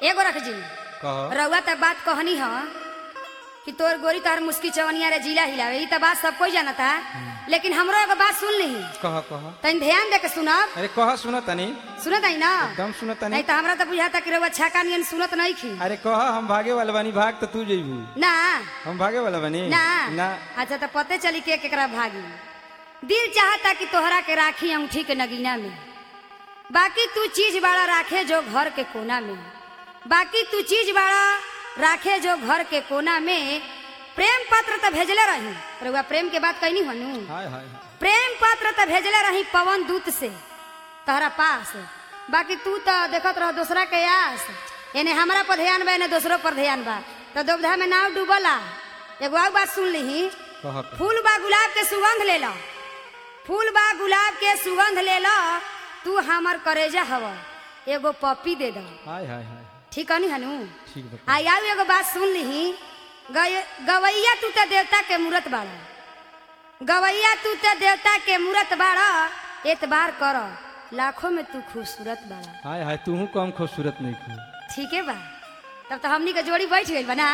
एगो रख जी कह रउआ तक बात कहनी ह कि तोर गोरी तोहर मुस्की चवनिया रे जिला हिलावे ई त बात सब कोई जानता लेकिन हमरो एगो बात सुन ली कह कह तनी ध्यान दे के सुनब अरे कह सुन तनी सुनत आई ना एकदम सुन तनी नहीं तो हमरा तो बुझाता कि रउआ छाका नियन सुनत नहीं खी अरे कह हम भागे वाला बानी भाग तो तू जइबू ना हम भागे वाला बानी ना ना अच्छा तो पते चली के केकरा भागी दिल चाहता कि तोहरा के राखी अंगूठी के नगीना में बाकी तू चीज बड़ा राखे जो घर के कोना में बाकी तू चीज बड़ा राखे जो घर के कोना में प्रेम पत्र तो भेजले रही रउआ प्रेम के बात कहनी हनु हाय हाय हाय। प्रेम पत्र तो भेजले रही पवन दूत से तहरा पास बाकी तू तो देखत रह दूसरा के आस यानी हमरा पर ध्यान बा एने दूसरो पर ध्यान बा तो दुविधा में नाव डूबला एगो और बात सुन ली कह कह। फूल बा गुलाब के सुगंध ले लो फूल बा गुलाब के सुगंध ले लो तू हमर करेजा हव एगो पप्पी दे दो हाय हाय हाय ठीक है हनु ठीक बा आई आउ एगो बात सुन ली गवैया तू तो देवता के मूरत बाड़ा गवैया तू तो देवता के मूरत बाड़ा एतबार कर लाखों में तू खूबसूरत बाड़ा हाय हाय तू कम खूबसूरत नहीं खू ठीक है बा तब तो हमनी के जोड़ी बैठ गई बना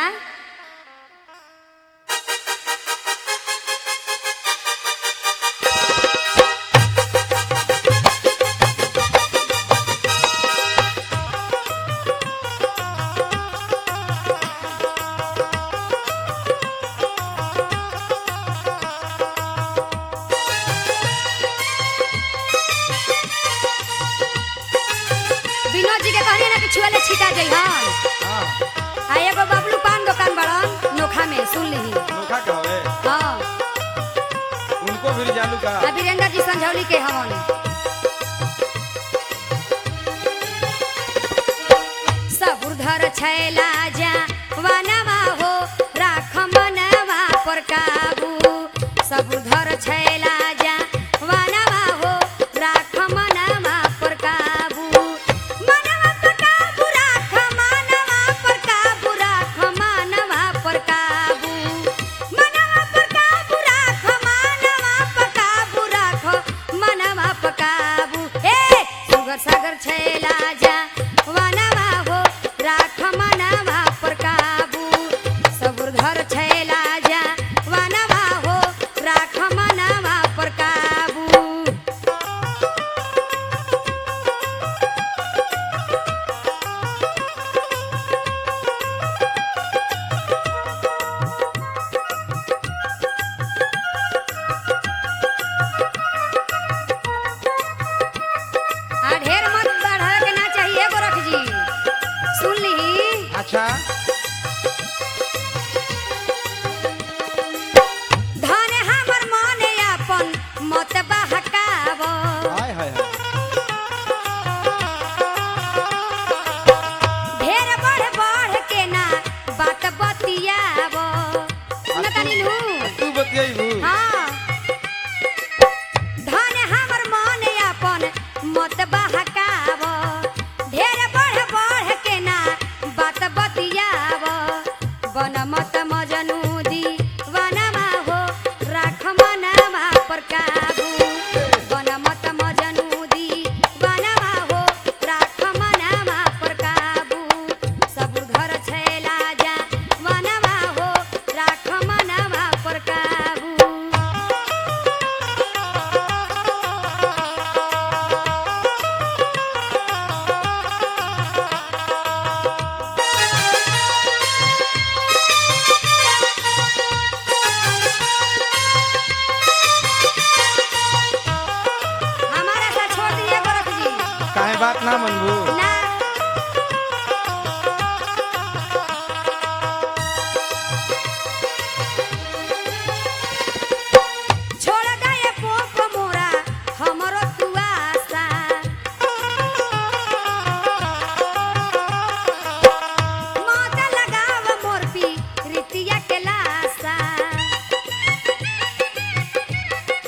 विनोद जी के कहनी ना कि छुआ ले छिटा जाइ हन हां आ एगो बबलू पान दुकान बड़न नोखा में सुन ली नोखा कहवे हाँ उनको भी जानू का आ वीरेंद्र जी संझौली के हवन सबुरधर छैला जा वनवा हो राख मनवा पर काबू सबुरधर छैला जा वनवा हो राख मनवा पर काबू मनवा पर काबू राख मनवा पर काबू राख मनवा पर काबू मनवा पर काबू राख मनवा पर काबू राख मनवा पर काबू ए सुगर सागर छैला जा वनवा हो राख मनवा पर काबू सबुर घर छैला जा वनवा हो राख मनवा पर काबू आ ढेर मत बढ़ा के ना चाहिए गोरख जी सुन ली अच्छा धन हमर मने अपन मत बहकाव हाय हाय हाय ढेर बढ़ बढ़ के ना बात बतियाव सुन तनी नु तू बतियाइबू हाँ धन हमर मने अपन मत बहकाव ढेर बढ़ बढ़ के ना बात बतियाव बन मत मजनू दी वनमा हो राख मनवा पर काबू बन मत मजनू दी वनमा हो राख मनवा पर काबू सब घर छैला जा वनमा हो राख मनवा पर काबू हमारा साथ छोड़ दिए गोरख जी काहे बात ना मनबू ना छोड़ गए पोप मोरा हमरो तू आशा मत लगाव मोर पी रीतिया के लाशा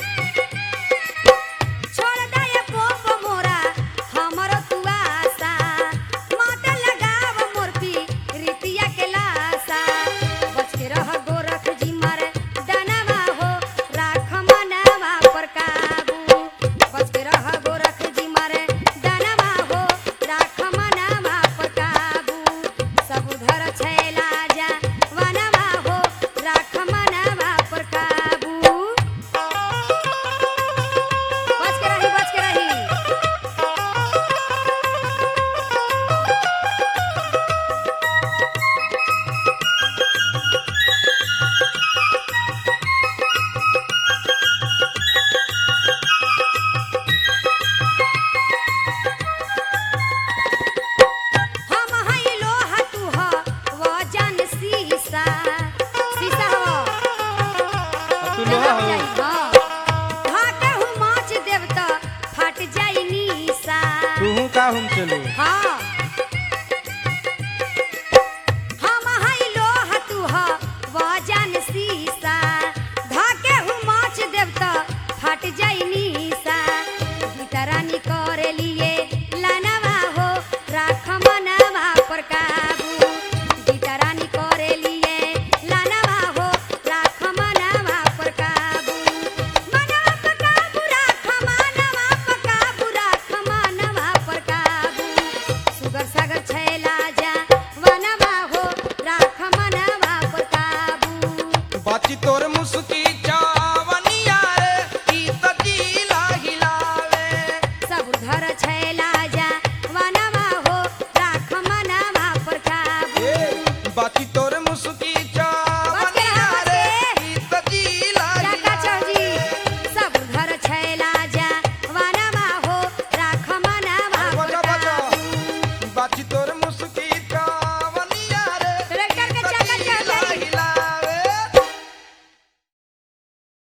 छोड़ दे पोप मोरा हमरो तू आशा राहुम चलू हाँ